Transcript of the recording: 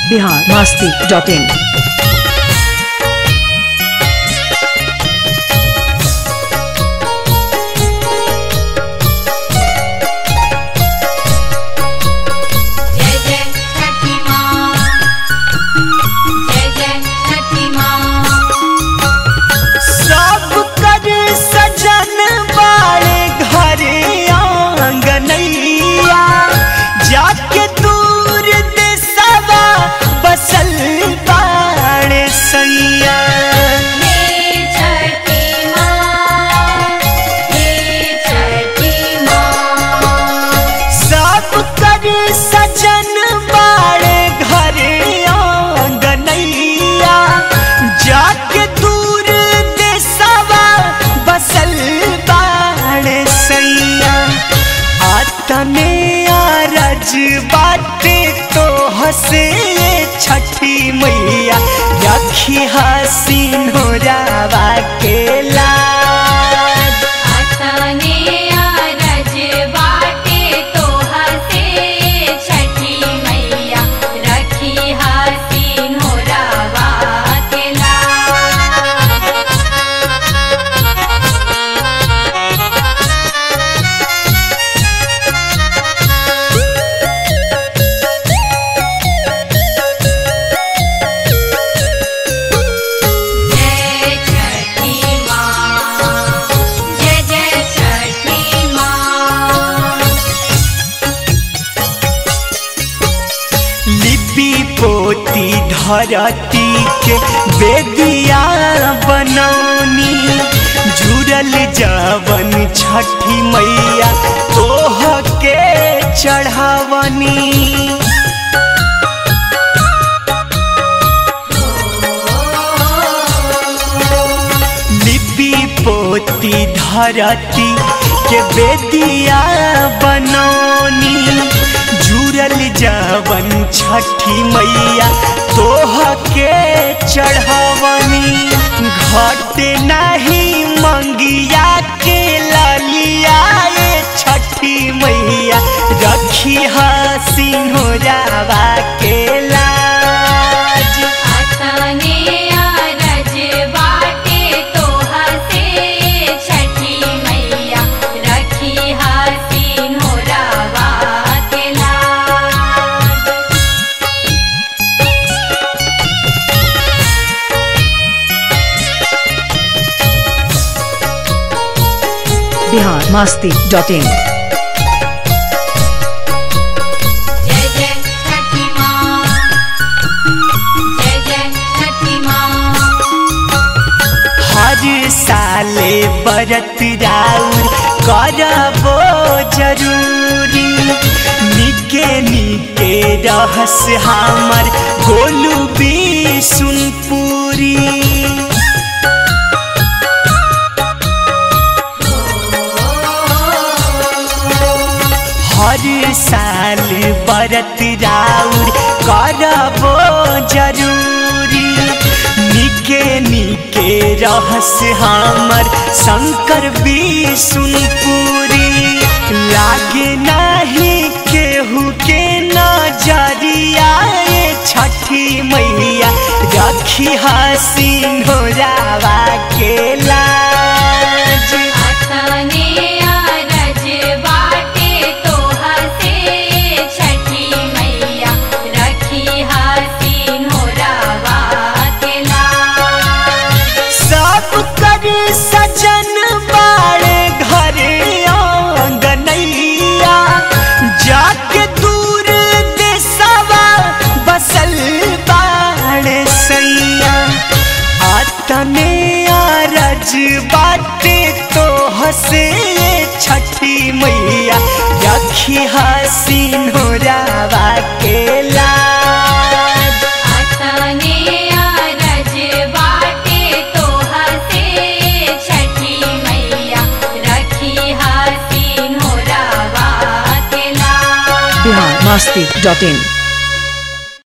Bihar Masti dot in जय जय छठी माँ जय जय छठी माँ सब कर सजन बाड़े घरे आंगनैया जाके दूर देसवा बसल बाड़े सैया हे छठी माँ हे छठी माँ सब कर सजन बाड़े घरे आंगनैया जाके दूर देसवा बसल बाड़े सैया आतने आरज बाटे तो हसे छठी मैया रखी हसीन हो रावा के लाज अतने आरज बाटे तो हसे छठी मैया रखी हसीन हो रावा के लाज जय छठी माँ जय जय छठी माँ लिपि पोती धरती के बेदिया बनौनी जुड़ल जवन छठी मैया तोह के चढ़ावनी लिपि पोती धरती के बेदिया बनौनी जुड़ल जवन छठी मैया तोह के चढ़ावनी घट नहीं मंगिया के ललिया ये छठी मैया रखी हसीन हो जावा के लाज अतने आरज बाटे तो हसे छठी मैया रखी हसीन हो रावा के लाज बिहार मस्ती डॉट इन जय जय छठी माँ जय जय छठी माँ हर साले बरत राउर करबो जरूरी निके निके रहस हमर गोलू भी सुनपुरी हर साल बरत राउर करबो जरूरी निके निके रहस हमर शंकर भी सुनपुरी लागे नहीं केहू के नजरिया ये छठी मैया रखी हसीन हो रावा के लाज अतने आरज बाटे तो हसे छठी मैया रखी हसीन हो रावा के लाज सब कर सजन बाड़े घरे आंगनैया जाके दूर देसवा बसल बाड़े सैया आतने आरज बाटे तो हसे छठी मैया रखी हसीन हो रावा के लाज अतने आरज बाटे तो हसे छठी मैया रखी हसीन हो रावा के लाज बिहार मस्ती डॉट इन